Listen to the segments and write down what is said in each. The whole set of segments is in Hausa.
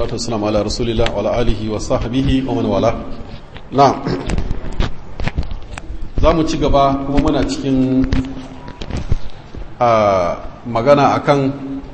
والسلام على رسول الله وعلى آله وصحبه ومن والاه نعم za mu ci gaba kuma muna cikin magana akan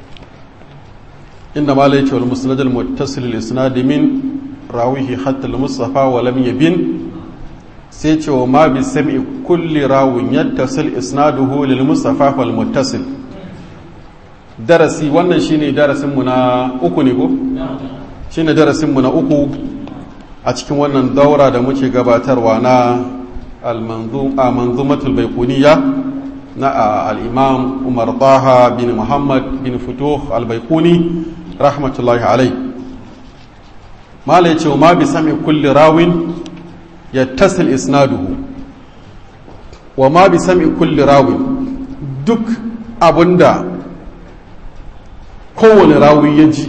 inda ma laice wal musnad al muttasil al isnad min rawihi hatta al mustafa wa lam yabin sai ce wa ma bi sam'i kulli rawin yattasil isnaduhu lil mustafa wal muttasil darasi wannan shine darasin mu na uku ne ko shine darasin mu na uku a cikin wannan daura da muke gabatarwa na المنظومة البيقونية نا الإمام عمر طه بن محمد بن فتوح البيقوني رحمة الله عليه ما ليش وما بسمع كل راو يتصل إسناده وما بسمع كل راو دك أبندا كون راوي يجي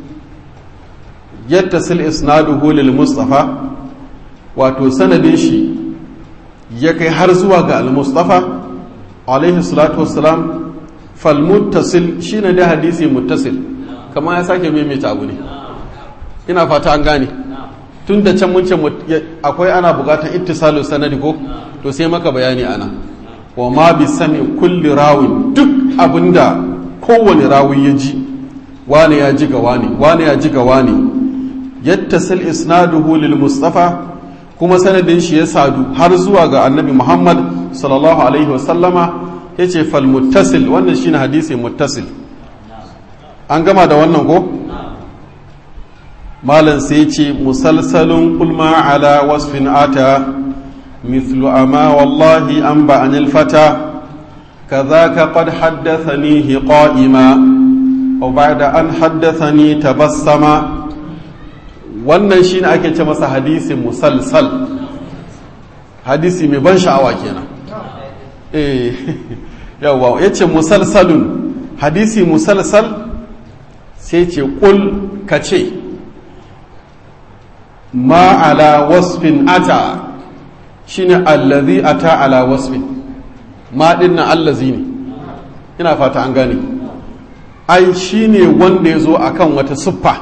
يتصل إسناده للمصطفى wato sanadin shi ya kai har zuwa ga al-mustafa alaihi salatu wassalam falmuttasil shine da hadisi muttasil kamar ya sake maimaita abu ne ina fata an gane tun da can mun ce akwai ana bukatar ittisalu sanadi ko to sai maka bayani ana wa ma bi sami kulli rawin duk abinda kowane rawi ya ji wane ya ji ga wane wane ya ji ga wane yattasil isnaduhu lil mustafa kuma sanadin shi ya sadu har zuwa ga annabi muhammad sallallahu alaihi wasallama ya ce falmuttasil wannan shine hadisi muttasil an gama da wannan ko malam sai ce musalsalun kulma ala wasfin ata mithlu ama wallahi an ba anil fata كذاك قد حدثنيه قائما وبعد أن حدثني تبسما wannan shi ne ake ce masa hadisi musalsal hadisi mai ban sha'awa kenan eh yawa ya ce musalsalun hadisi musalsal sai ce ƙul ka ce ma ala wasfin ata shi ne allazi ata ala wasfin ma ɗin na allazi ne ina fata an gane ai shi ne wanda ya zo akan wata siffa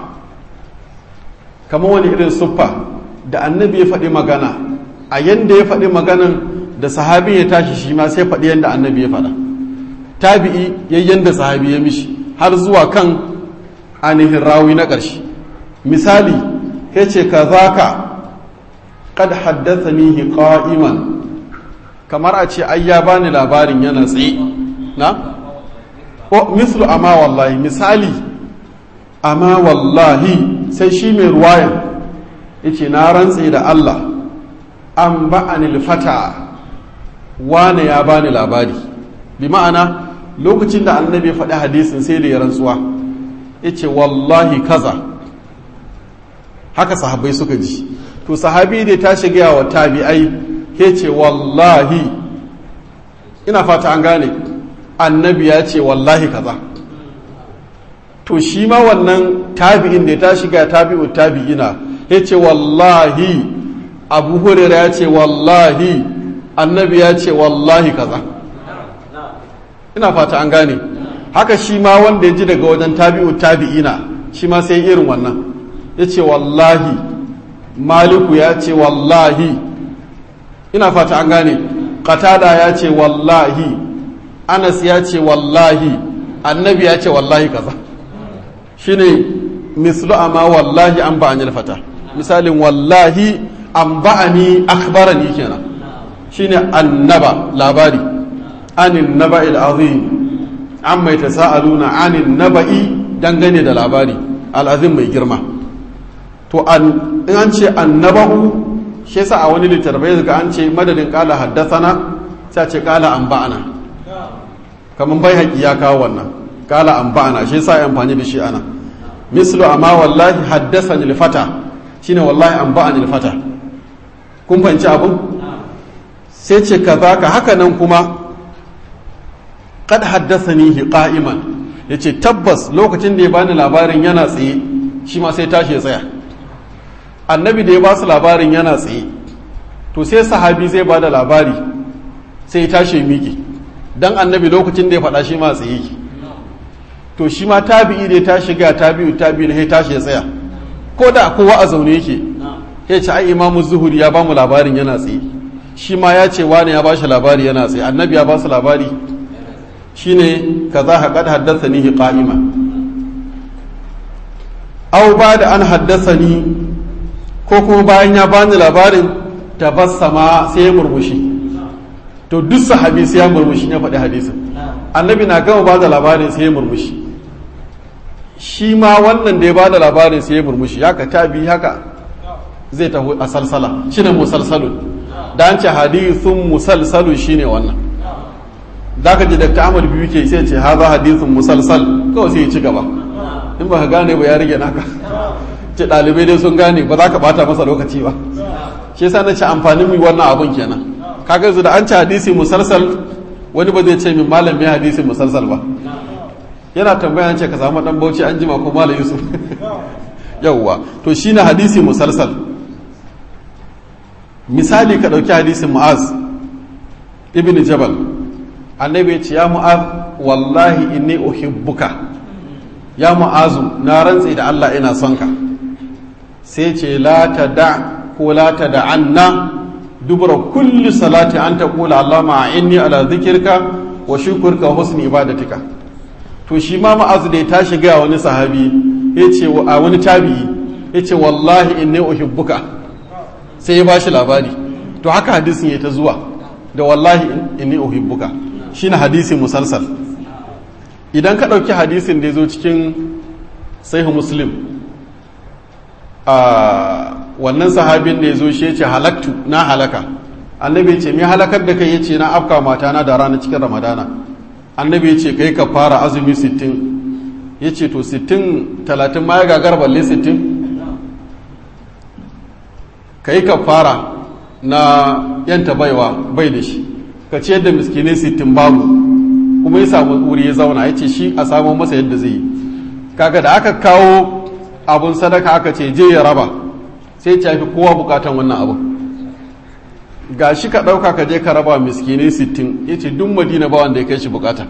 kamar wani irin siffa da annabi ya faɗi magana a yanda ya faɗi maganan da sahabi ya tashi shi ma sai faɗi yanda annabi ya faɗa tabi'i yayyan da sahabi ya mishi har zuwa kan ainihin rawi na ƙarshe misali ya ce ka za ka kad haddathanihi qa'iman kamar a ce ai ya bani labarin yana tsaye na o mislu amma wallahi misali amma wallahi sai shi mai ruwayan yace na rantse da Allah an ba'anil fata wane ya bani labari bi ma'ana lokacin da annabi ya faɗi hadisin sai da ya rantsuwa yace wallahi kaza haka sahabbai suka ji to sahabi da ta shiga wa tabi'ai ke ce wallahi ina fata an gane annabi ya ce wallahi kaza to shi ma wannan tabi'in da ya tashi ga tabi'u tabi'ina ya ce wallahi abu hurera ya ce wallahi annabi ya ce wallahi kaza ina fata an gane haka shi ma wanda ya ji daga wajen tabi'u tabi'ina shi ma sai irin wannan ya ce wallahi maliku ya ce wallahi ina fata an gane qatada ya ce wallahi anas ya ce wallahi annabi ya ce wallahi kaza shine mislu amma wallahi an ba'ani fata misalin wallahi an ba'ani akhbarani kenan shine annaba labari anin naba'il azim an mai tasa'aluna anin naba'i dangane da labari al'azim mai girma to an in an ce annaba'u shi yasa a wani littattafai ga an ce madadin kala haddasana sai ce kala an ba'ana kamar bai haƙi ya kawo wannan kala an ba'ana shi yasa ya amfani da shi ana mislu amma wallahi haddasa fata shine wallahi an ba'ani fata kun fahimci abun sai ce ka ka haka nan kuma kad haddasanihi qa'iman yace tabbas lokacin da ya bani labarin yana tsaye shi ma sai tashi ya tsaya annabi da ya ba su labarin yana tsaye to sai sahabi zai ba da labari sai ya tashi ya miƙe dan annabi lokacin da ya faɗa shi ma tsaye yake to shi ma tabi'i da ya tashi ga tabi'u tabi'i da ya tashi ya tsaya ko da kowa a zaune yake ya ce ai imamu zuhuri ya ba mu labarin yana tsaye shi ma ya ce wani ya ba shi labari yana tsaye annabi ya ba su labari shine kaza haƙad haddasa ni qa'ima aw ba da an haddasa ni ko kuma bayan ya bani labarin tabassama sai ya murmushi to duk sahabi sai ya murmushi ya faɗi hadisin annabi na gama ba da labarin sai ya murmushi shi ma wannan da ya ba da labarin sai ya murmushi haka tabi haka zai taho a salsala shine musalsalun da an ce hadithun musalsalun shine wannan da ka ji Dr. Ahmad biyu ke sai ce haza hadithun musalsal kawai sai ya ci gaba in ba ka gane ba ya rage naka ce ɗalibai dai sun gane ba za ka bata masa lokaci ba shi yasa na ce amfanin mu wannan abun kenan kaga yanzu da an ci hadisi musalsal wani ba zai ce min malam mai hadisi musalsal ba yana tambaya ce ka samu dan bauchi an jima ko malam yusuf yawwa to shine hadisi musalsal misali ka dauki hadisin mu'az ibn jabal annabi ya ce ya mu'az wallahi inni uhibbuka ya mu'azu na rantse da Allah ina son ka sai ce la ta da ko la ta da anna dubura kulli salati an ta kula Allah ma inni ala zikirka wa shukurka wa husni ibadatika to shi ma ma'azu da ya tashi ga wani sahabi ya ce a wani tabi'i ya ce wallahi inni uhibbuka sai ya bashi labari to haka hadisin ya ta zuwa da wallahi inni uhibbuka shine hadisi musalsal idan ka ɗauki hadisin da ya zo cikin sahihu muslim a wannan sahabin da ya zo shi ce halaktu na halaka annabi ce mai halakar da kai ya ce na afka matana da rana cikin ramadana annabi ya ce kai ka fara azumi 60 ya ce to 60 talatin ma ya gagar balle 60 kai ka fara na yanta baiwa bai da shi ka ce yadda miskinai 60 babu kuma ya samu wuri ya zauna ya ce shi a samu masa yadda zai yi kaga da aka kawo abun sadaka aka ce je ya raba sai ya fi kowa bukatan wannan abu ga shi ka ɗauka ka je ka raba miskinai sittin ya ce duk madina ba wanda ya kai shi bukata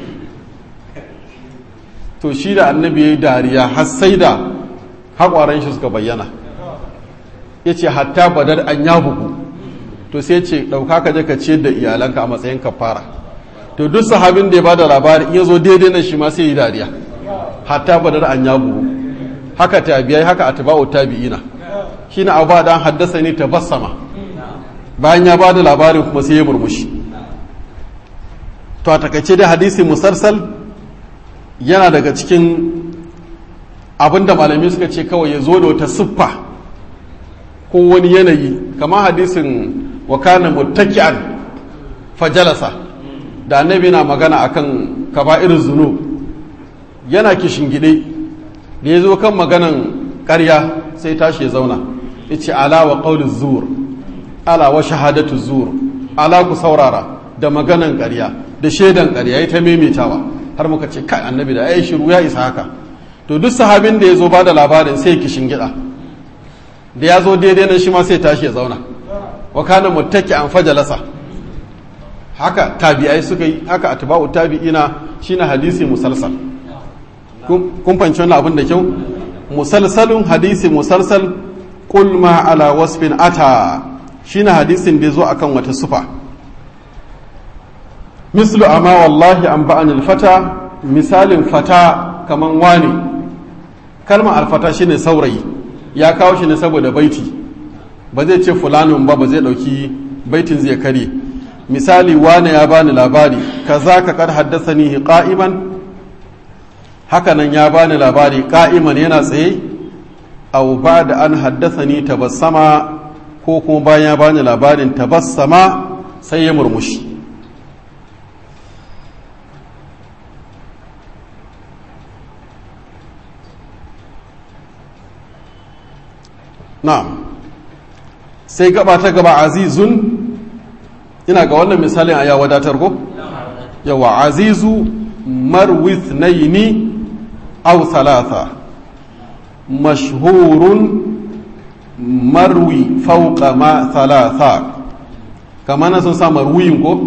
to shi da annabi ya yi dariya har sai da haƙwaran shi suka bayyana ya ce hatta badar an ya bugu to sai ce ɗauka ka je ka ciyar da iyalanka a matsayin kafara to duk sahabin da ya bada labari in ya zo daidai na shi ma sai yi dariya hatta badar an ya bugu haka tabiyai haka atba'u tabi'ina shine abu dan haddasa ni tabassama bayan ya bada labarin kuma sai ya murmushi to a takaice da hadisi musarsal yana daga cikin abinda malamai suka ce kawai ya zo da wata siffa ko wani yanayi kamar hadisin wa kana muttaki'an fajalasa da annabi na magana akan kaba'ir zunub yana gide da ya zo kan maganan ƙarya sai tashi ya zauna ya ce ala wa ƙaunin zuwur ala wa shahadatu zuwur ala ku saurara da maganan ƙarya da shaidan ƙarya ya ta maimaitawa har muka ce kai annabi da ai shiru ya isa haka to duk sahabin da ya zo ba da labarin sai kishin gida da ya zo daidai nan shi ma sai tashi ya zauna wa kana muttaki an fajalasa haka tabi'ai suka yi haka atba'u tabi'ina shine hadisi musalsal kun fanci wannan abin da kyau musalsalun hadisi musalsal qul ma ala wasfin ata shine hadisin da zo akan wata sufa mislu amma wallahi an ba'anil fata misalin fata kaman wani kalmar alfata shine saurayi ya kawo shi ne saboda baiti ba zai ce fulanin ba ba zai dauki baitin zai kare misali wane ya bani labari kaza ka kad haddasani qa'iman hakanan ya bani labari qa'iman yana tsaye aw ba'da an haddasani tabassama ko kuma bayan ya bani labarin tabassama sai ya murmushi na'am sai gaba ta gaba azizun ina ga wannan misalin a ya wadatar ko yawa azizu marwith naini aw thalatha mashhurun marwi fauqa ma thalatha kama na sun sa marwiyin ko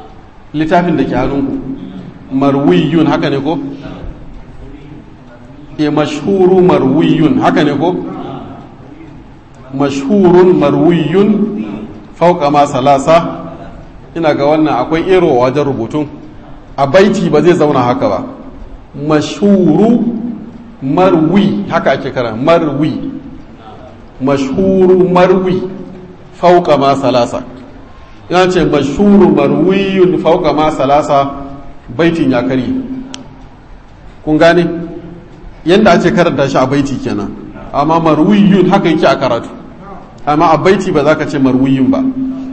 littafin da ke hannunku marwiyun haka ne ko e mashhuru marwiyun haka ne ko mashhurun marwiyun fauka ma salasa ina ga wannan akwai ero wajen rubutun a baiti ba zai zauna haka ba mashhuru marwi haka ake kara marwi mashhuru marwi fauka ma salasa yana ce mashhuru marwiyun fauka ma salasa baitin ya kari kun gane yadda ake karanta shi a baiti kenan amma marwiyun haka yake a karatu amma a baiti ba za ka ce marwiyun ba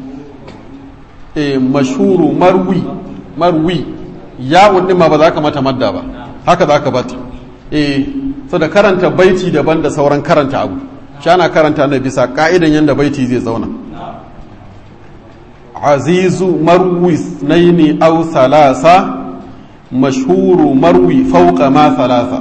e mashhuru marwi marwi ya wadda ma ba za ka mata madda ba haka za ka bata e so da karanta baiti daban da sauran karanta abu shi ana karanta na bisa ka'idan yadda baiti zai zauna azizu marwi naini au salasa mashhuru marwi fauka ma salasa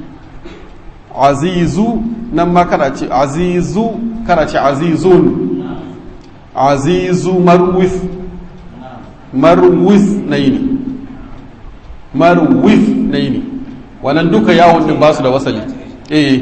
azizu nan ma kada ce azizu kada ce azizun azizu marwis marwis naini marwis naini wannan duka yawon din ba su da wasali eh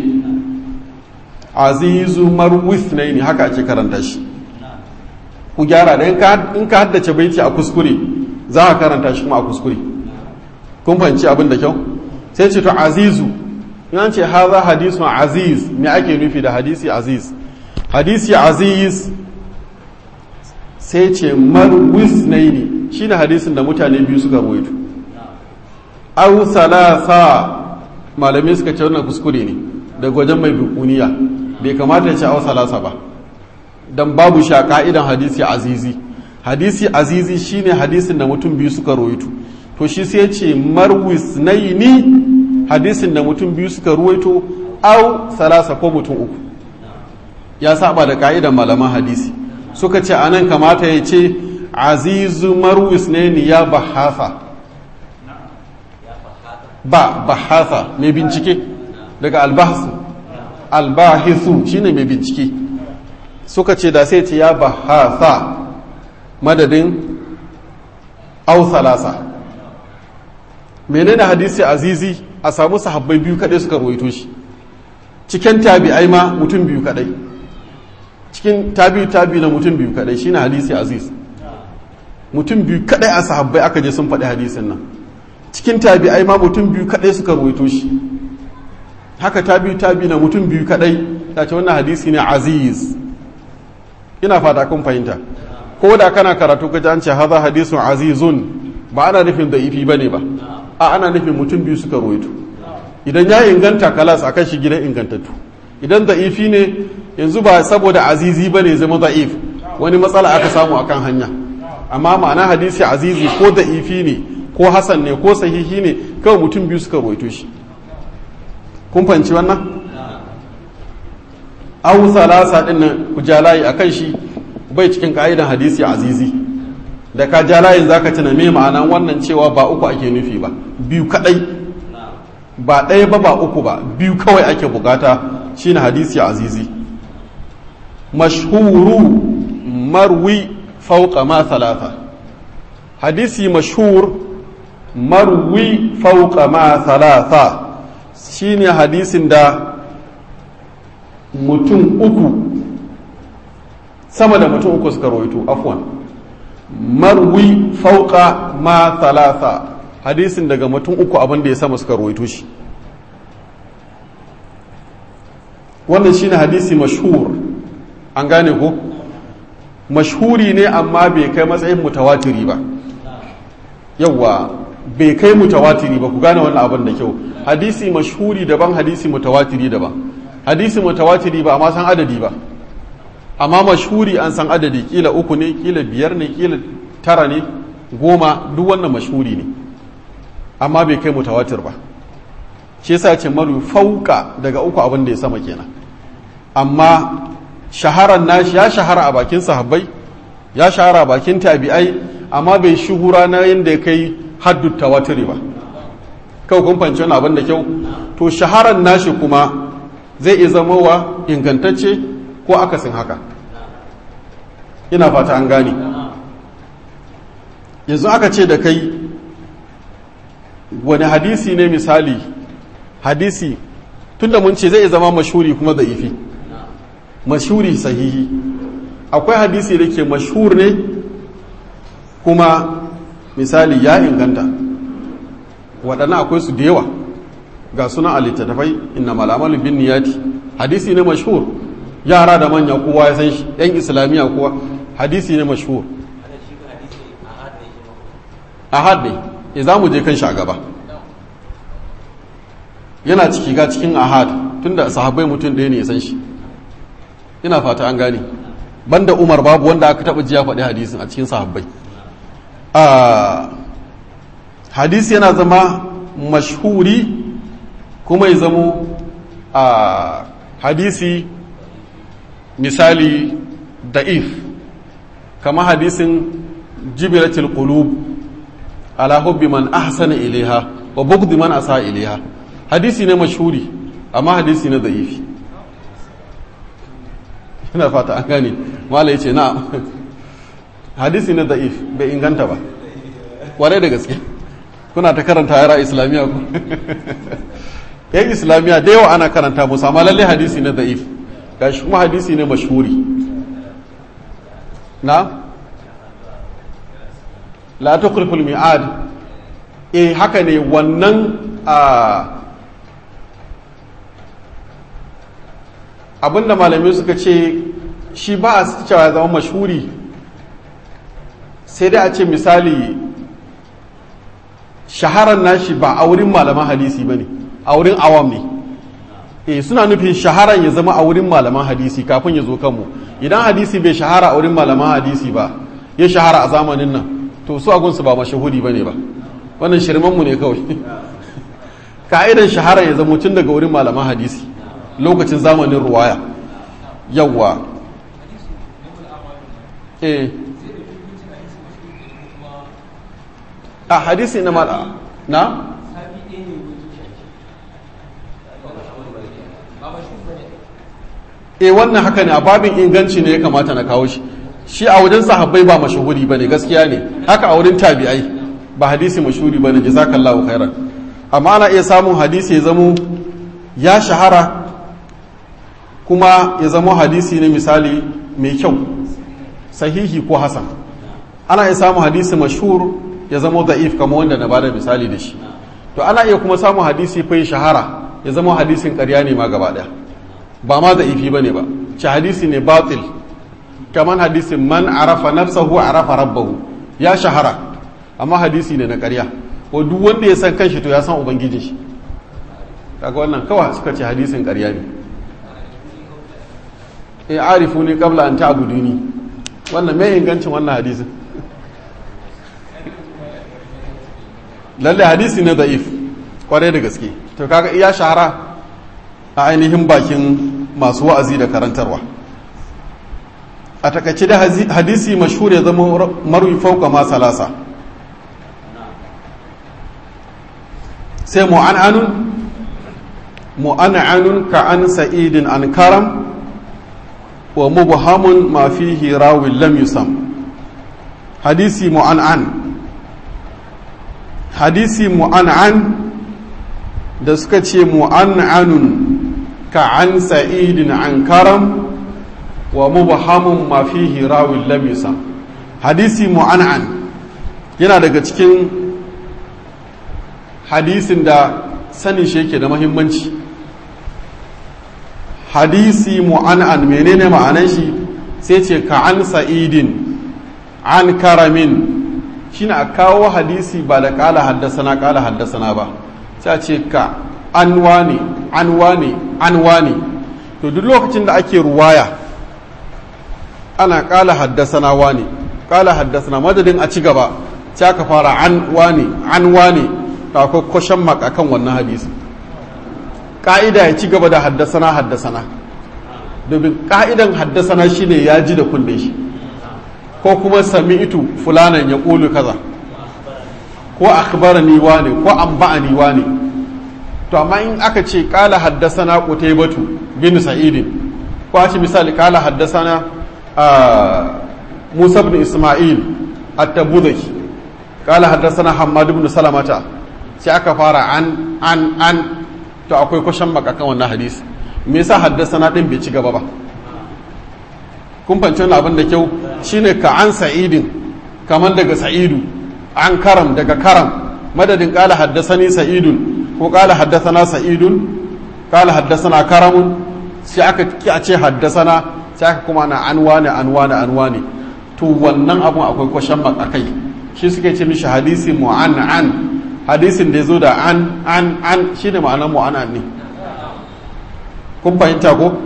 azizu marwis naini haka ake karanta shi ku gyara da in ka haddace baiti a kuskure za a karanta shi kuma a kuskure kun fahimci abin da kyau sai ce to azizu in ce haza hadisun aziz me ake nufi da hadisi aziz hadisi aziz sai ce marwis naini shine hadisin da mutane biyu suka ruwaito au salasa malamai suka ce wannan kuskure ne daga wajen mai bukuniya bai kamata ya ce au salasa ba dan babu sha ka'idan hadisi azizi hadisi azizi shine hadisin da mutum biyu suka ruwaito to shi sai ce marwis naini hadisin da mutum biyu suka ruwaito au salasa ko mutum uku ya saba da ka'idan malaman hadisi suka ce anan kamata ya ce azizu marwis naini ya bahasa ba bahasa mai bincike daga albahsu albahisu shine mai bincike suka ce da sai ce ya bahasa madadin au salasa menene hadisi azizi a samu sahabbai biyu kadai suka ruwaito shi cikin tabi'ai ma mutum biyu kadai cikin tabi'u tabi na mutum biyu kadai shine hadisi aziz mutum biyu kadai a sahabbai aka je sun faɗi hadisin nan cikin tabi'ai ma mutum biyu kadai suka ruwaito shi haka tabi'u tabi na mutum biyu kadai ta ce wannan hadisi ne aziz ina fata kun fahimta ko da kana karatu ka an ce haza hadisun azizun ba ana nufin da ifi bane ba a ana nufin mutum biyu suka ruwaito idan ya inganta kalas a kan shi gidan ingantattu idan da ifi ne yanzu ba saboda azizi bane zama da'if wani matsala aka samu akan hanya amma ma'ana hadisi azizi ko da ifi ne ko hasan ne ko sahihi ne kawai mutum biyu suka ruwaito shi kun fahimci wannan awu salasa din nan ku jalayi akan shi bai cikin ka'idan hadisi azizi da ka jalayin zaka tuna me ma'anan wannan cewa ba uku ake nufi ba biyu kadai ba ɗaya ba ba uku ba biyu kawai ake bukata shine hadisi azizi mashhuru marwi fauqa ma thalatha hadisi mashhur marwi fauqa ma thalatha shine hadisin da mutum uku sama da mutum uku suka rawaito afwan marwi fauka ma thalatha hadisin daga mutum uku abin da ya sama suka rawaito shi wannan shine hadisi mashhur an gane ko mashhuri ne amma bai kai matsayin mutawatiri ba yawwa bai kai mutawatiri ba ku gane wannan abin da kyau hadisi mashhuri daban hadisi mutawatiri daban hadisi mutawatiri ba amma san adadi ba amma mashhuri an san adadi kila uku ne kila biyar ne kila tara ne goma duk wannan mashhuri ne amma bai kai mutawatir ba shi yasa ce maru fauka daga uku abin da ya sama kenan amma shaharar nashi ya shahara a bakin sahabbai ya shahara a bakin tabi'ai amma bai shuhura na yadda ya kai haddu tawatiri ba kawai kun fahimci wani abin da kyau to shaharar nashi kuma zai iya zama wa ingantacce ko akasin haka ina fata an gane yanzu aka ce da kai wani hadisi ne misali hadisi tunda mun ce zai zama mashhuri kuma da'ifi mashhuri sahihi akwai hadisi da ke mashhur ne kuma misali ya inganta waɗannan akwai su da yawa ga suna a littattafai inna malamalu bin niyati hadisi ne mashhur yara da manya kowa ya san shi yan islamiyya kowa hadisi ne mashhur ahad ne ya za mu je kan shi a gaba yana ciki ga cikin ahad tunda sahabbai mutum ɗaya ne ya san shi ina fata an gane banda umar babu wanda aka taɓa jiya faɗi hadisin a cikin sahabbai hadisi yana zama mashhuri kuma ya zamo a hadisi misali da'if kama hadisin jibilatul qulub ala hubbi man ahsana ilaiha wa bughdi man asa ilaiha hadisi ne mashhuri amma hadisi ne da'ifi ina fata an gane mala yace na hadisi ne da'if bai inganta ba ware da gaske kuna ta karanta yara islamiyya ku yan islamiyya da yawa ana karanta musu amma lalle hadisi ne da'if gashi kuma hadisi ne mashhuri na la tukriful mi'ad eh haka ne wannan abinda malamai suka ce shi ba a cewa ya zama mashhuri sai dai a ce misali shaharar nashi ba a wurin malaman hadisi ba ne a wurin awam ne eh suna nufin shaharar ya zama a wurin malaman hadisi kafin ya zo kanmu idan hadisi bai shahara a wurin malaman hadisi ba ya shahara a zamanin nan to su agunsu ba mashahudi ba ne ba wannan shirmanmu ne kawai ka'idan shahara ya zama tun daga wurin malaman hadisi lokacin zamanin ruwaya yawwa eh a hadisi na mala na e wannan haka ne a babin inganci ne ya kamata na kawo shi shi a wajen sahabbai ba mashahuri ba ne gaskiya ne haka a wurin tabi'ai ba hadisi mashahuri ba ne jazakallahu khairan amma ana iya samun hadisi ya zamo ya shahara kuma ya zamo hadisi ne misali mai kyau sahihi ko hasan ana iya samun hadisi mashhur ya zamo da'if kamar wanda na bada misali da shi to ana iya kuma samun hadisi fa shahara ya zama hadisin ƙarya ne ma gaba ɗaya ba ma da'ifi bane ba ci hadisi ne batil kamar hadisin man arafa nafsahu arafa rabbahu ya shahara amma hadisi ne na ƙarya ko duk wanda ya san kanshi to ya san ubangijin shi kaga wannan kawai suka ce hadisin ƙarya ne e arifu ne kabla an ta'buduni wannan mai ingancin wannan hadisin lalle hadisi ne da'if kwarai da gaske to kaga iya shahara a ainihin bakin masu wa'azi da karantarwa a takaice da hadisi mashhur ya zama marwi fauka ma salasa sai mu'an'anun mu'an'anun ka an sa'idin an karam wa mubhamun ma fihi rawin lam yusam hadisi mu'an'an hadisi mu'an'an da suka ce mu'an'anun ka an sa'idin an karam wa mubhamun ma fihi rawin lam yusam hadisi mu'an'an yana daga cikin hadisin da sanin shi yake da mahimmanci hadisi mu'an'an menene ma'anan shi sai ce ka an sa'idin an karamin shine a kawo hadisi ba da kala haddasana kala haddasana ba sai a ce ka an wane an wane an wane to duk lokacin da ake ruwaya ana kala haddasana wane kala haddasana madadin a ci gaba sai aka fara an wane an wane ta akwai kwashen mak akan wannan hadisi ka'ida ya ci gaba da haddasana haddasana domin ka'idan haddasana shine ya ji da kunne shi ko kuma sami'tu fulanan ya ƙulu kaza ko akhbarani wane ko anba'ani wane to amma in aka ce qala haddathana qutaybatu bin sa'id ko a ce misali qala haddathana Musa ibn Isma'il at-Tabuzaki qala haddathana Hammad ibn Salamata sai aka fara an an an to akwai kwashen makakan wannan hadisi me yasa haddasana din bai ci gaba ba kun fanci wannan abin da kyau shine ka an sa'idin kamar daga sa'idu an karam daga karam madadin kala haddasani sa'idun ko kala haddasana sa'idun kala haddasana karamun sai aka ki a ce haddasana sai aka kuma na an wane an wane an wane to wannan abun akwai kwashen makakai shi suke ce mishi hadisi mu'an'an hadisin da ya zo da an an an shi ne ma'anar mu'an'an ne kun fahimta ko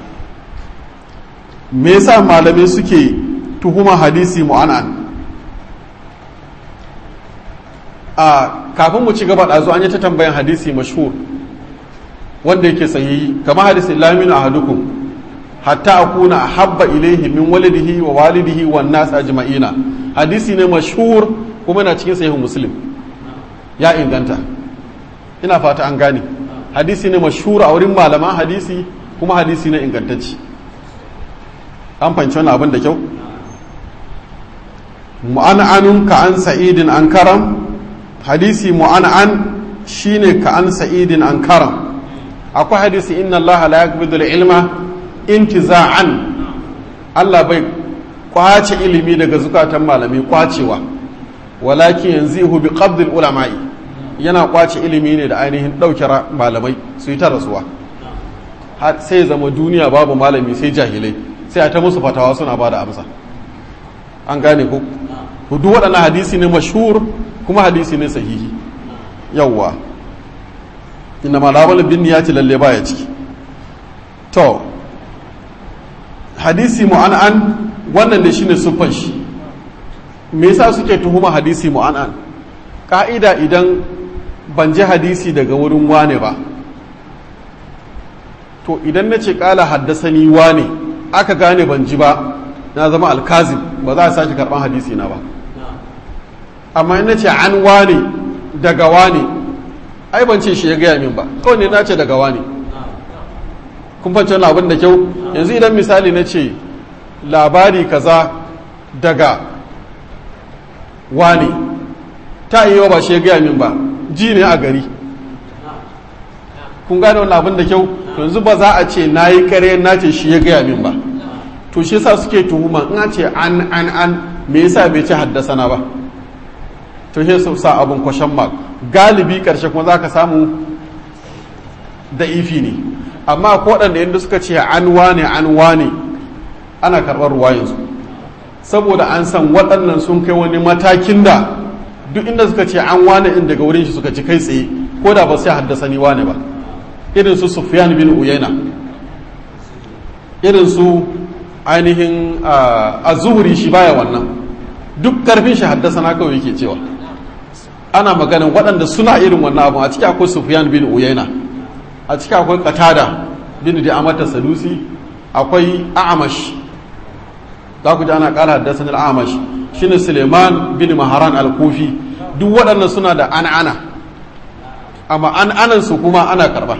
me yasa malamai suke tuhuma hadisi mu'an'an a kafin mu ci gaba da zo an yi ta tambayan hadisi mashhur wanda yake sahihi kamar hadisi lamin ahadukum hatta akuna ahabba ilaihi min walidihi wa walidihi wan nas ajma'ina hadisi ne mashhur kuma yana cikin sahihu muslim ya inganta ina fata an gane hadisi ne mashhur a wurin malaman hadisi kuma hadisi ne ingantacci an fanci wani abin da kyau mu'an'anun ka an sa'idin an karam hadisi mu'an'an shine ka an sa'idin an karam akwai hadisi inna Allah la yaqbidu ilma intiza'an Allah bai kwace ilimi daga zukatan malami kwacewa walakin yanzihu bi qabdil ulama'i yana kwace ilimi ne da ainihin ɗauke malamai su yi ta rasuwa sai zama duniya babu malami sai jahilai sai a ta musu fatawa suna ba da amsa an gane ko duk waɗannan hadisi ne mashhur kuma hadisi ne sahihi yawwa inna malawal bin ya ci lalle baya ciki to hadisi mu'an'an wannan da shine sufan shi me yasa suke tuhuma hadisi mu'an'an ka'ida idan ban ji hadisi daga wurin wane ba to idan na ce kala haddasani wane aka gane ban ji ba na zama alkazim ba za a sake karban hadisi na ba amma in na ce an wane daga wane ai ban ce shi ya gaya min ba kawai ne na ce daga wane kun fahimci wani abin da kyau yanzu idan misali na ce labari kaza daga wane ta yi ba shi ya gaya min ba ji ne a gari kun gane wani abin da kyau yanzu ba za a ce na yi kare na ce shi ya gaya min ba to shi yasa suke tuhuma in ce an an an me yasa bai ce haddasana ba to shi su sa abin kwashen mark galibi karshe kuma za ka samu da ifi ne amma ko waɗanda yadda suka ce an wane an wane ana karɓar ruwayensu saboda an san waɗannan sun kai wani matakin da duk inda suka ce an wane in daga wurin shi suka ci kai tsaye ko da ba sai haddasa ni wane ba irin su sufyan bin uyayna irin su ainihin a zuhuri shi baya wannan duk karfin shi haddasa na kawai yake cewa ana maganin waɗanda suna irin wannan abu a ciki akwai sufyan bin uyayna a ciki akwai qatada bin da amata sadusi akwai a'amash za ku ji ana ƙara haddasa al'amash shine suleiman bin maharan al-kufi duk waɗannan suna da an'ana amma an'anan su kuma ana karba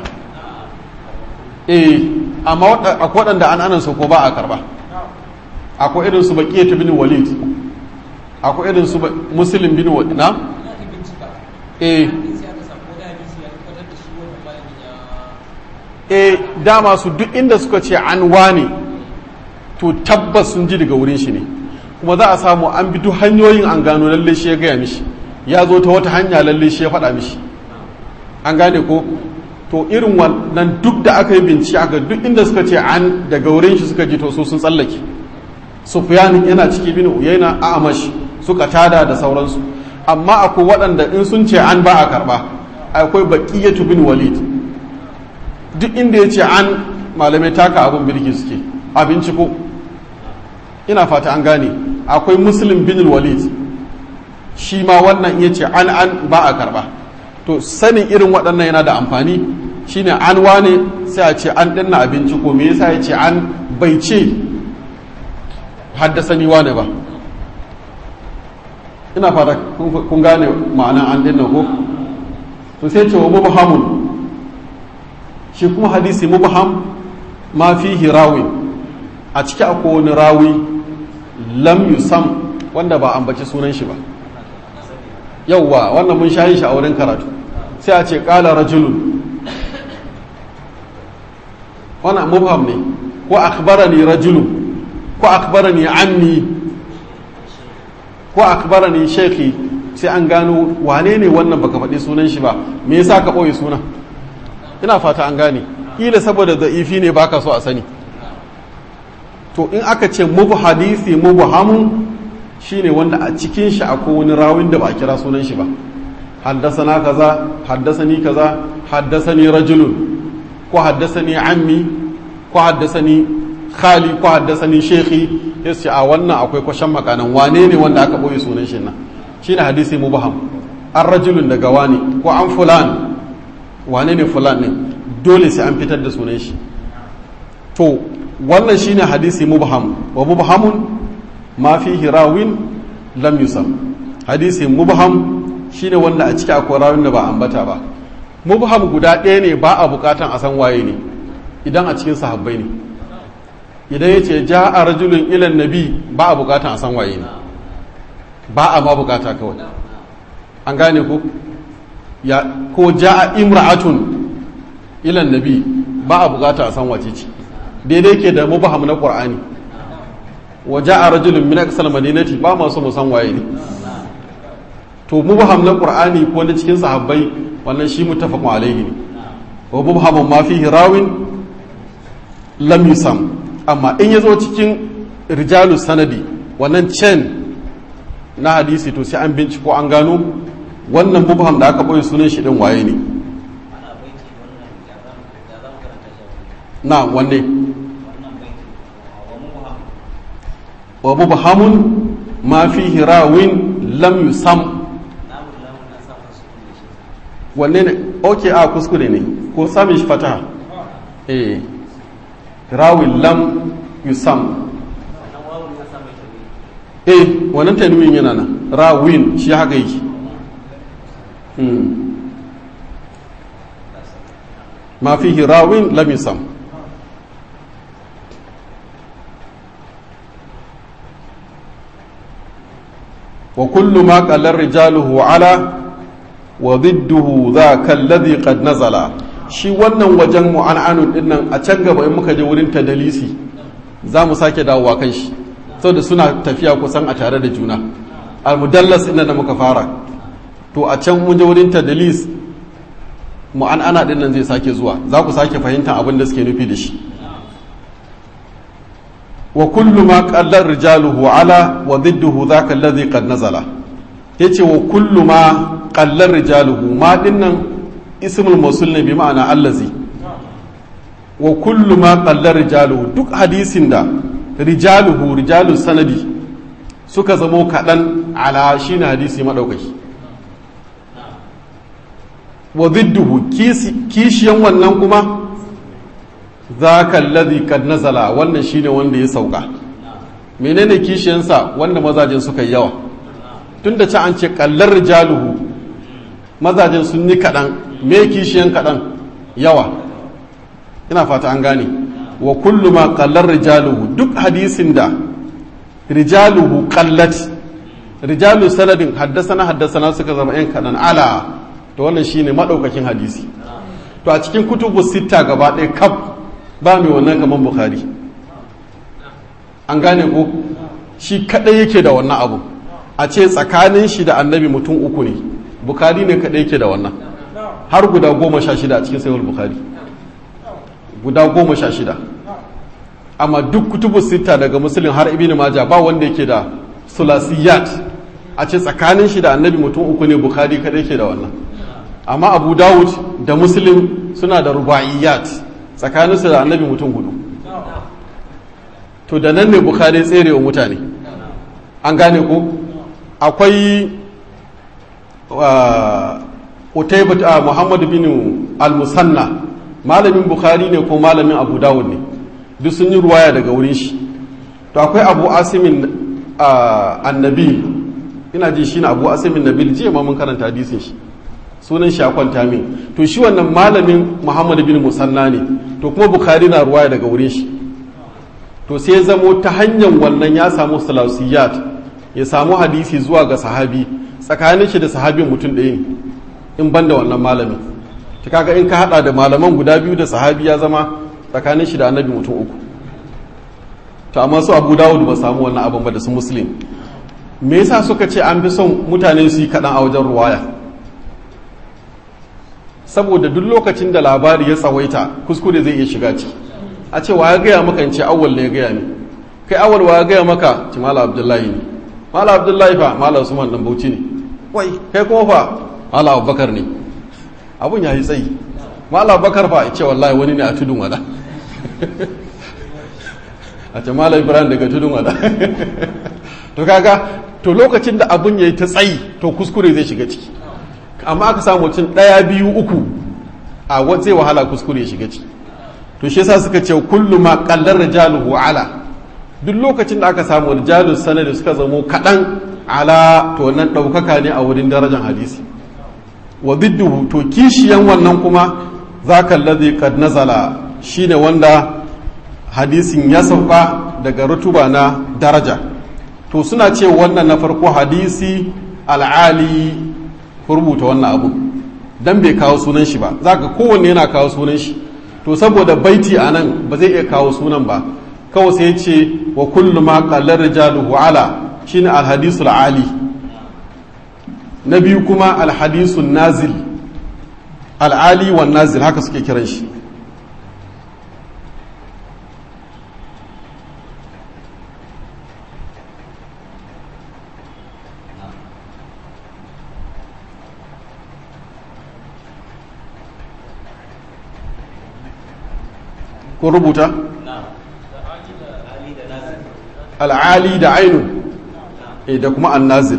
eh amma akwai waɗanda an'anan su ko ba a karba akwai irin su baqiyatu bin walid akwai irin su muslim bin walid na eh eh dama su duk inda suka ce an wane to tabbas sun ji daga wurin shi ne kuma za a samu an bi duk hanyoyin an gano lalle shi ya gaya mishi ya zo ta wata hanya lalle shi ya faɗa mishi an gane ko to irin wannan duk da aka yi bincike aka duk inda suka ce an daga wurin shi suka ji to su sun tsallake sufyan yana ciki bin uyaina a amash suka tada da sauransu amma akwai waɗanda in sun ce an ba a karba akwai baqiyatu bin walid duk inda ya ce an malamai taka abin birki suke a binciko ina fata an gane akwai muslim bin walid shi ma wannan iya ce an an ba a karba to sanin irin waɗannan yana da amfani shine an wane sai a ce an ɗinna abinci ko me yasa ya ce an bai ce haddasani wane ba ina fata kun gane ma'ana an ɗinna ko to sai ce wa mubhamun shi kuma hadisi mubham ma fihi rawi a ciki akwai wani rawi lam yusam wanda ba ambaci sunan shi ba yauwa wannan mun shayi shi a wurin karatu sai a ce ƙala rajulun wannan mubham ne ko akhbarani rajulu ko akhbarani ammi ko akhbarani shaykhi sai an gano wane ne wannan baka faɗi sunan shi ba me yasa ka ɓoye sunan ina fata an gane kila saboda da'ifi ne baka so a sani to in aka ce mubu hadisi mubu hamun shine wanda a cikin shi akwai wani rawin da ba a kira sunan shi ba haddasana kaza haddasani kaza haddasani rajulun ko haddasani ammi ko haddasani khali ko haddasani shekhi yace a wannan akwai kwashan makanan wane ne wanda aka boye sunan shi nan shine hadisi mubham an rajulun daga wani ko an fulan wane ne fulan ne dole sai an fitar da sunan shi to wannan shine hadisi mubham wa mubhamun ma fihi rawin lam yusam hadisi mubham shine wanda a ciki akwai rawin da ba ambata ba mubham guda ɗaya ne ba a bukatan a san waye ne idan a cikin sahabbai ne idan ya ce ja a rajulun ilan nabi ba a bukatan a san waye ne ba a ma bukata kawai an gane ko ya ko ja a imra'atun ilan nabi ba a bukata a san wace ce daidai ke da mubham na qur'ani wa ja'a rajulun min aqsal madinati ba ma so mu san waye ne to mubham na qur'ani ko na cikin sahabbai wannan shi muttafaqun alaihi ne wa mubhamun ma fihi rawin lam yusam amma in yazo cikin rijalus sanadi wannan chain na hadisi to sai an binciko an gano wannan mubham da aka boye sunan shi din waye ne na wanne wa mubhamun ma fihi rawin lam yusam wanne ne ok a kuskure ne ko sami shi fataha eh rawin lam yusam eh wannan tanwin yana nan rawin shi haka yake ma fihi rawin lam yusam وكل ما قال رجاله على وضده ذاك الذي قد نزل shi wannan wajen mu'an'anun din nan a can gaba in muka je wurin tadalisi za mu sake dawowa kan shi saboda suna tafiya kusan a tare da juna al-mudallas inda da muka fara to a can mun je wurin tadalis mu'an'ana din nan zai sake zuwa za ku sake fahimta abin da suke nufi da shi wa kullu ma qallar rijaluhu ala wa didduhu dhaka alladhi qad nazala yace wa kullu ma qallar rijaluhu ma dinnan ismul mawsul ne bi ma'ana allazi wa kullu ma qallar rijaluhu duk hadisin da rijaluhu rijalus sanadi suka zamo kadan ala shine hadisi madaukaki wa didduhu kishiyan wannan kuma zaka alladhi kad nazala wannan shine wanda ya sauka menene kishiyansa wanda mazajen suka yi yawa tunda ci an ce kallar rijaluhu mazajen sun yi kaɗan me kishiyan kaɗan yawa ina fata an gane wa kullu ma kallar rijaluhu duk hadisin da rijaluhu kallat rijalu sanadin haddasana haddasana suka zama yan kaɗan ala to wannan shine maɗaukakin hadisi to a cikin kutubu sitta gaba ɗaya kaf ba mai wannan kamar bukhari an gane ko shi kadai yake da wannan abu a ce tsakanin shi da annabi mutum uku ne bukhari ne kadai yake da wannan har guda goma sha shida a cikin sayar bukhari guda goma sha shida amma duk kutubu sita daga musulun har ibn maja ba wanda yake da sulasiyat a ce tsakanin shi da annabi mutum uku ne bukhari kadai yake da wannan amma abu dawud da muslim suna da rubaiyat tsakaninsu da annabi mutum hudu to da nan ne bukhari tsere wa mutane an gane ko akwai utaibat muhammad bin al-musanna malamin bukhari ne ko malamin abu dawud ne duk sun yi ruwaya daga wurin shi to akwai abu asimin annabi ina ji shi na abu asimin nabil jiya ma mun karanta hadisin shi sunan shi a kwanta min to shi wannan malamin muhammad bin musanna ne to kuma bukhari na ruwaya daga wurin shi to sai zamo ta hanyar wannan ya samu salasiyat ya samu hadisi zuwa ga sahabi tsakanin shi da sahabin mutum ɗaya ne in ban da wannan malamin ta kaga in ka hada da malaman guda biyu da sahabi ya zama tsakanin shi da annabi mutum uku to amma su abu dawud ba samu wannan abin ba da su muslim me yasa suka ce an fi son mutane su yi kaɗan a wajen ruwaya saboda duk lokacin da labari ya tsawaita kuskure zai iya shiga ciki a ce wa ya gaya maka in ce awwal ne ya gaya ni kai awwal wa ya gaya maka ci mala abdullahi ne mala abdullahi fa mala usman dan bauchi ne wai kai kuma fa mala abubakar ne abun ya yi tsayi mala abubakar fa ce wallahi wani ne a tudun wada a ce mala ibrahim daga tudun wada to kaga to lokacin da abun ya yi ta tsayi to kuskure zai shiga ciki amma aka samu mutum ɗaya biyu uku a zai wahala kuskure ya shiga ciki to shi yasa suka ce kullu ma qallar rijaluhu ala duk lokacin da aka samu rijalus sanadi suka zamo kaɗan ala to nan ɗaukaka ne a wurin darajar hadisi wa didduhu to kishiyan wannan kuma zaka alladhi qad nazala shine wanda hadisin ya sauka daga rutuba na daraja to suna ce wannan na farko hadisi al'ali rubuta wannan abu dan bai kawo sunan shi ba zaka kowanne yana kawo sunan shi to saboda baiti a nan ba zai iya kawo sunan ba kawai sai ce wa kullu ma qallar rijaluhu ala shine alhadisul ali na biyu kuma alhadisun nazil al'ali wan nazil haka suke kiran shi ko rubuta? al'ali da ainu da kuma annazil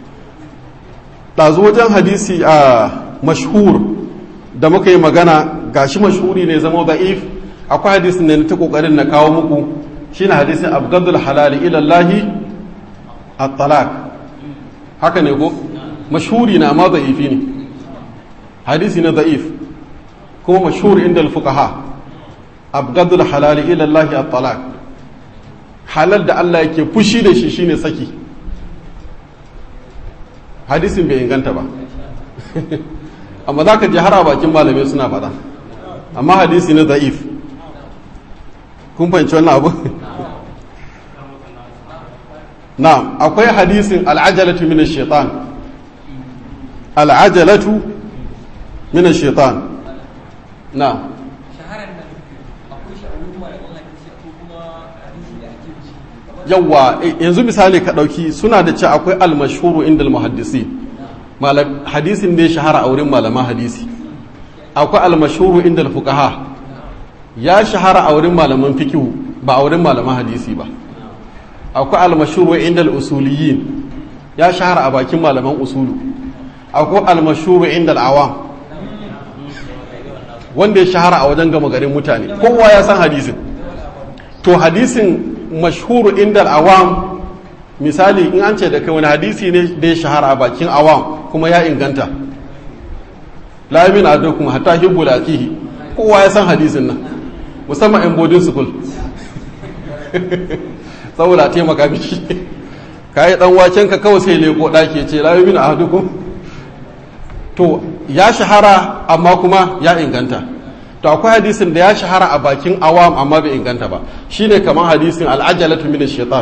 ɗazu wajen hadisi a mashhur da muka yi magana gashi mashhuri ne zama da'if akwai hadisin ne ta kokarin na kawo muku shine hadisin abgadul halali ilallahi at-talaq haka ne ko mashhuri na amma da'ifi ne hadisi na da'if kuma mashhur inda al-fuqaha abgadul halali ilallahi at-talaq halal da Allah yake fushi da shi shine saki hadisin bai inganta ba amma za ka ji har a bakin malamai suna faɗa amma hadisi na da'if kun fahimci wannan abu na akwai hadisin al'ajalatu min shaitan al'ajalatu min shaitan na yawwa yanzu misali ka ɗauki suna da ce akwai almashhuru inda almuhaddisi hadisin da ya shahara a wurin malaman hadisi akwai almashhuru inda alfuqaha ya shahara a wurin malaman fikihu ba a wurin malaman hadisi ba akwai almashhuru inda usuliyin ya shahara a bakin malaman usulu akwai almashhuru inda al'awam wanda ya shahara a wajen gama garin mutane kowa ya san hadisin to hadisin mashhuru inda awam misali in an ce da kai wani hadisi ne da ya shahara a bakin awam kuma ya inganta la yamin adukum hatta hibbu laqihi kowa ya san hadisin nan musamman in boarding school saboda a taimaka miki kai dan waken ka kawai sai leko daki ce la yamin adukum to ya shahara amma kuma ya inganta to akwai hadisin da ya shahara a bakin awam amma bai inganta ba shine kamar hadisin al'ajalatu min shaitan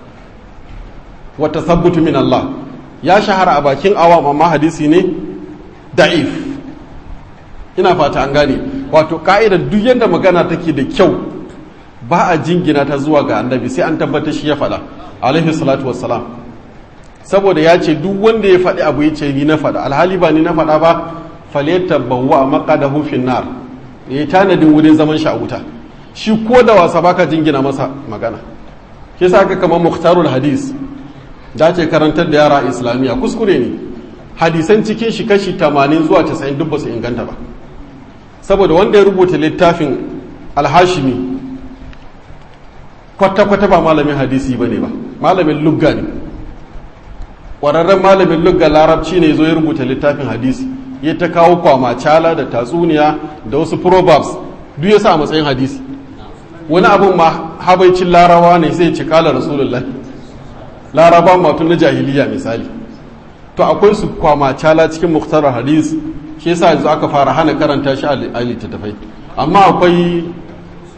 wa tasabbutu min Allah ya shahara a bakin awam amma hadisi ne da'if ina fata an gane wato ka'idar duk yadda magana take da kyau ba a jingina ta zuwa ga annabi sai an tabbatar shi ya faɗa alaihi salatu wassalam saboda ya ce duk wanda ya faɗi abu ya ce ni na faɗa alhali ba ni na faɗa ba falyatabawwa maqadahu fin nar ya tanadin wurin zaman shi a wuta shi ko da wasa baka jingina masa magana ke sa aka kamar muhtarul hadis da ce karantar da yara islamiyya kuskure ne hadisan cikin shi kashi 80 zuwa 90 duk ba su inganta ba saboda wanda ya rubuta littafin alhashimi kwata-kwata ba malamin hadisi ba ne ba malamin lugga ne ƙwararren malamin lugga larabci ne zo ya rubuta littafin hadisi ya ta kawo kwamacala da tatsuniya da wasu proverbs duk ya sa a matsayin hadisi wani abin ma habaicin larawa ne zai ci kala rasulullah laraba matun na jahiliya misali to akwai su kwamacala cikin muktarar hadis shi yasa yanzu aka fara hana karanta shi a littattafai amma akwai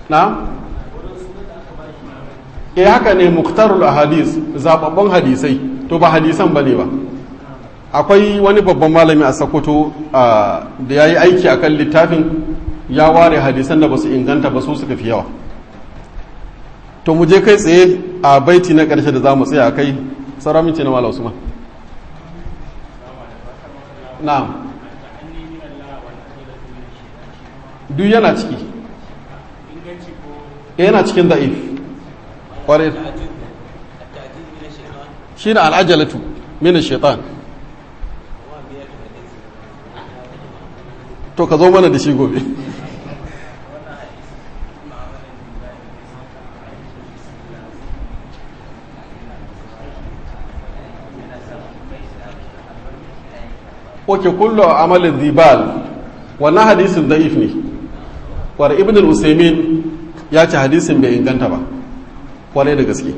na e haka ne muktarul ahadis zababban hadisai to ba hadisan bane ba akwai wani babban malami a Sokoto da ya yi aiki akan littafin ya ware hadisan da ba su inganta ba su suka fi yawa to mu je kai tsaye a baiti na ƙarshe da za mu tsaya kai sauran minti na mala usman na'am duk yana ciki yana cikin da'if ƙwarai shi na al'ajalatu mina shaitan to ka zo mana da shi gobe oke kullu amalin zibal wannan hadisin da'if ne war ibn al-usaymin ya ce hadisin bai inganta ba kwarai da gaske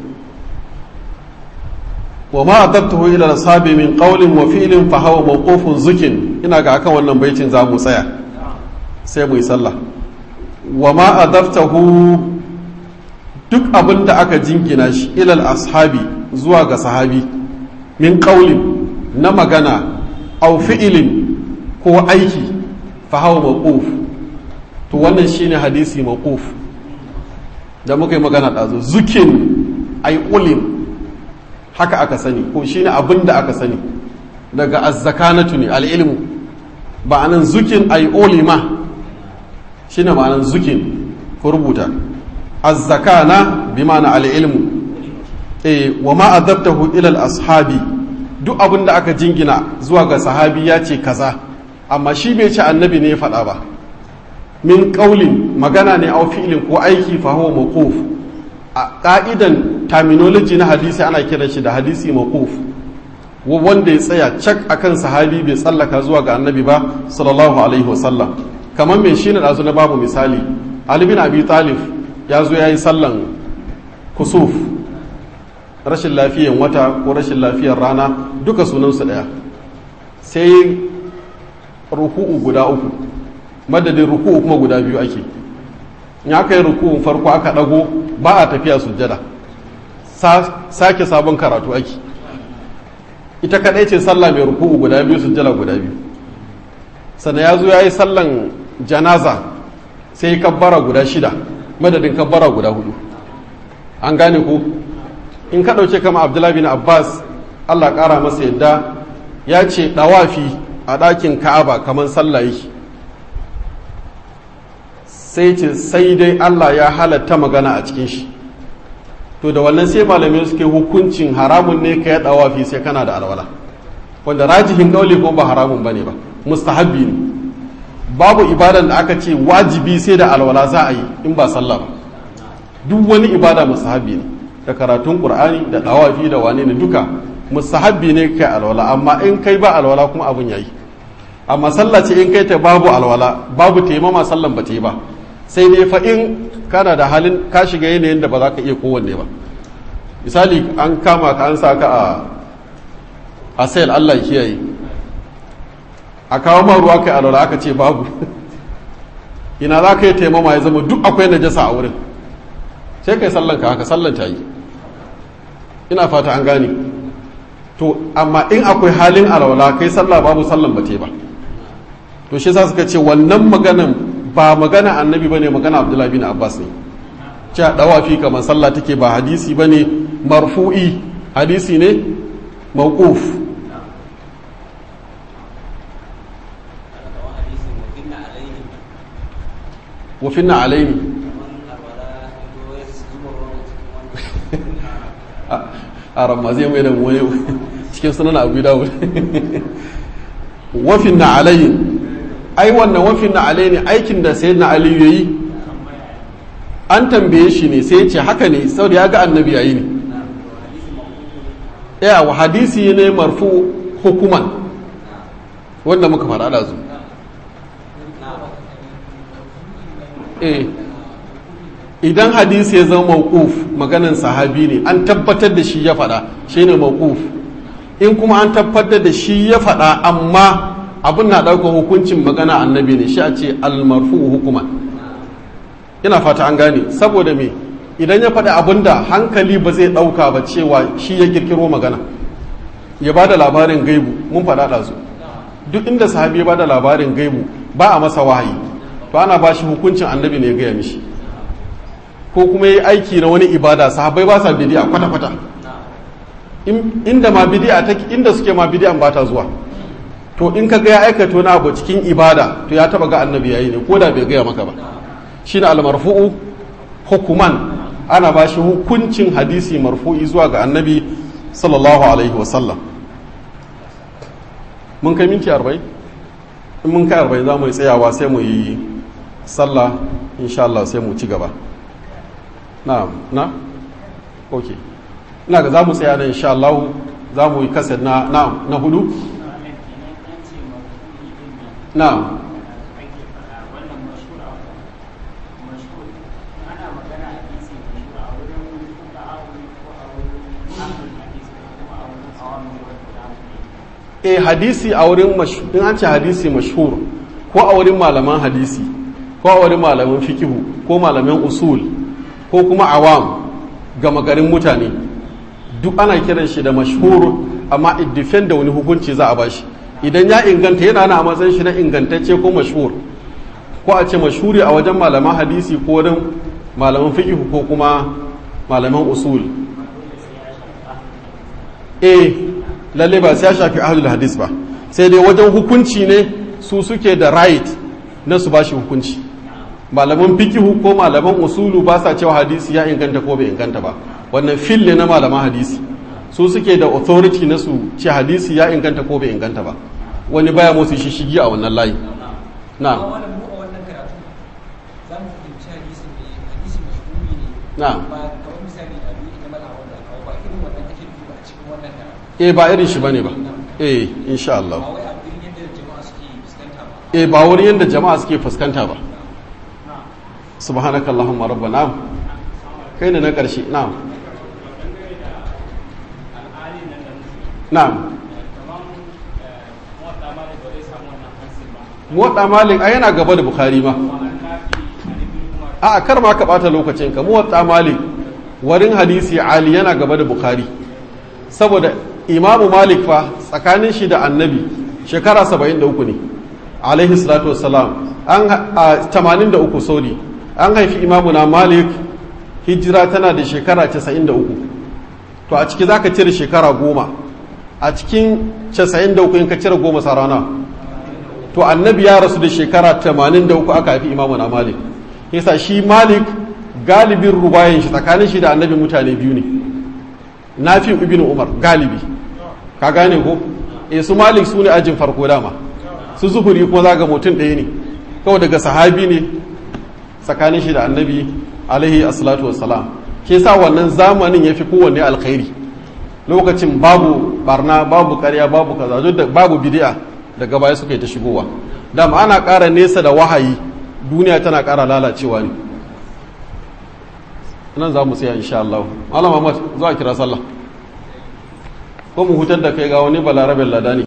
wa ma adabtuhu ila ashabi min qawlin wa fi'lin fa huwa mawqufun zukin ina ga akan wannan baitin za mu tsaya sai mu yi sallah wa ma adabtahu duk abin da aka jingina shi ilal ashabi zuwa ga sahabi min qawlin na magana aw fi'ilin ko aiki fa hawa mawquf to wannan shine hadisi mawquf da muka yi magana ɗazu zukin ay ulim haka aka sani ko shine abin da aka sani daga azzakanatu ne al'ilmu ba anan zukin ay ulima shine ma'anan zukin ko rubuta azzakana bi ma'ana al'ilmu eh wa ma adabtahu ila al-ashabi duk abin da aka jingina zuwa ga sahabi ya ce kaza amma shi bai ce annabi ne ya faɗa ba min ƙaulin magana ne a fi'ilin ko aiki fa huwa mawquf a ƙa'idan terminology na hadisi ana kiran shi da hadisi mawquf wanda ya tsaya cak akan sahabi bai tsallaka zuwa ga annabi ba sallallahu alaihi wasallam kamar mai shine da na babu misali ali bin abi talib ya zo ya yi sallan kusuf rashin lafiyan wata ko rashin lafiyar rana duka sunansu ɗaya sai ruku'u guda uku madadin ruku'u kuma guda biyu ake in aka yi ruku'un farko aka ɗago ba a tafiya sujjada sake sabon karatu ake ita kaɗai ce sallah mai ruku'u guda biyu sujjada guda biyu sannan ya zo ya yi sallan janaza sai kabbara guda shida madadin kabbara guda hudu an gane ko in ka ɗauke kama abdullahi bin abbas allah ƙara masa yadda ya ce ɗawafi a ɗakin ka'aba kamar sallah yake sai ce sai dai allah ya halatta magana a cikin shi to da wannan sai malamai suke hukuncin haramun ne ka ya ɗawafi sai kana da alwala wanda rajihin ƙauli ko ba haramun ba ne ba mustahabbi ne babu ibadan da aka ce wajibi sai da alwala za a yi in ba sallah ba duk wani ibada mustahabbi ne da karatun qur'ani da dawafi da wane ne duka mustahabbi ne kai alwala amma in kai ba alwala kuma abun yayi amma sallah ce in kai ta babu alwala babu taimama sallan ba ta yi ba sai dai fa in kana da halin ka shiga yanayin da ba za ka iya kowanne ba misali an kama ka an sa ka a a sayar Allah ya kiyaye a kawo ma ruwa kai alwala aka ce babu ina za ka yi taimama ya zama duk akwai najasa a wurin sai kai sallan ka haka sallan ta yi ina fata an gane to amma in akwai halin alwala kai sallah babu sallan ba ba to shi sa suka ce wannan maganan ba magana annabi bane magana abdullahi bin abbas ne ce dawafi kamar sallah take ba hadisi bane marfu'i hadisi ne mawquf wa finna alaini a ramma zai mai da wani cikin sunan abu dawud wafin na alayi ai wannan wafin na alayi ne aikin da sai na aliyu yayi an tambaye shi ne sai ce haka ne sau da ya ga annabi yayi ne ya wa hadisi ne marfu hukuman wanda muka faɗa da su eh idan hadisi ya zama mawquf maganan sahabi ne an tabbatar da shi ya faɗa shine mawquf in kuma an tabbatar da shi ya faɗa amma abin na ɗaukar hukuncin magana annabi ne shi a ce almarfu hukuman ina fata an gane saboda me idan ya faɗi abin da hankali ba zai ɗauka ba cewa shi ya kirkiro magana ya ba da labarin gaibu mun faɗa ɗazu duk inda sahabi ya ba da labarin gaibu ba a masa wahayi to ana ba shi hukuncin annabi ne ya gaya mishi ko kuma yi aiki na wani ibada sahabbai ba sa bidiya kwata-kwata inda ma bidiya ta inda suke ma bidiyan ba ta zuwa to in ka ga ya aikata wani abu cikin ibada to ya taba ga annabi yayi ne ko da bai gaya maka ba shine al-marfu'u hukuman ana ba shi hukuncin hadisi marfu'i zuwa ga annabi sallallahu alaihi wa sallam mun kai minti 40 in mun kai 40 za mu yi tsayawa sai mu yi sallah insha Allah sai mu ci gaba na na ok ina ga za mu tsaya nan insha Allah za mu yi kasar na na na hudu na e hadisi a wurin in an ce hadisi mashhur ko a wurin malaman hadisi ko a wurin malaman fikihu ko malaman usul ko kuma awam gama garin mutane duk ana kiran shi da mashhur amma it da wani hukunci za a bashi idan ya inganta yana na matsayin shi na ingantacce ko mashhur ko a ce mashhuri a wajen malaman hadisi ko wurin malaman fiqh ko kuma malaman usul eh lalle ba sai ya shafi ahlul hadis ba sai dai wajen hukunci ne su suke da right na su bashi hukunci malaman fikihu ko malaman usulu ba sa cewa hadisi ya inganta ko bai inganta ba wannan fil ne na malaman hadisi su suke da authority na su ce hadisi ya inganta ko bai inganta ba wani baya motsi shi shigi a wannan layi na na eh ba irin shi bane ba eh insha Allah eh ba wurin yadda jama'a suke fuskanta ba subhanakallahumma rabbana kai ne na ƙarshe na'am na'am muwadda malik a yana gaba da bukhari ma a kar ma ka bata lokacin ka muwadda malik warin hadisi ali yana gaba da bukhari saboda imamu malik fa tsakanin shi da annabi shekara 73 ne alaihi salatu wassalam an 83 saudi an haifi imamu na malik hijira tana da shekara 93 to a ciki za ka cire shekara goma a cikin 93 in ka cire goma sa rana to annabi ya rasu da shekara 83 aka haifi imamu na malik yasa shi malik galibin rubayen shi tsakanin shi da annabi mutane biyu ne nafi ibn umar galibi ka gane ko e su malik su ne ajin farko dama su zuhuri kuma za ga mutum ɗaya ne kawai daga sahabi ne tsakanin shi da annabi alaihi assalatu wassalam ke sa wannan zamanin ya fi kowanne alkhairi lokacin babu barna babu karya babu kaza duk da babu bidi'a daga baya suka yi ta shigowa dama ana ƙara nesa da wahayi duniya tana ƙara lalacewa ne nan za mu tsaya insha Allah Malam Ahmad zuwa kira sallah ko mu hutar da kai ga wani balarabin ladani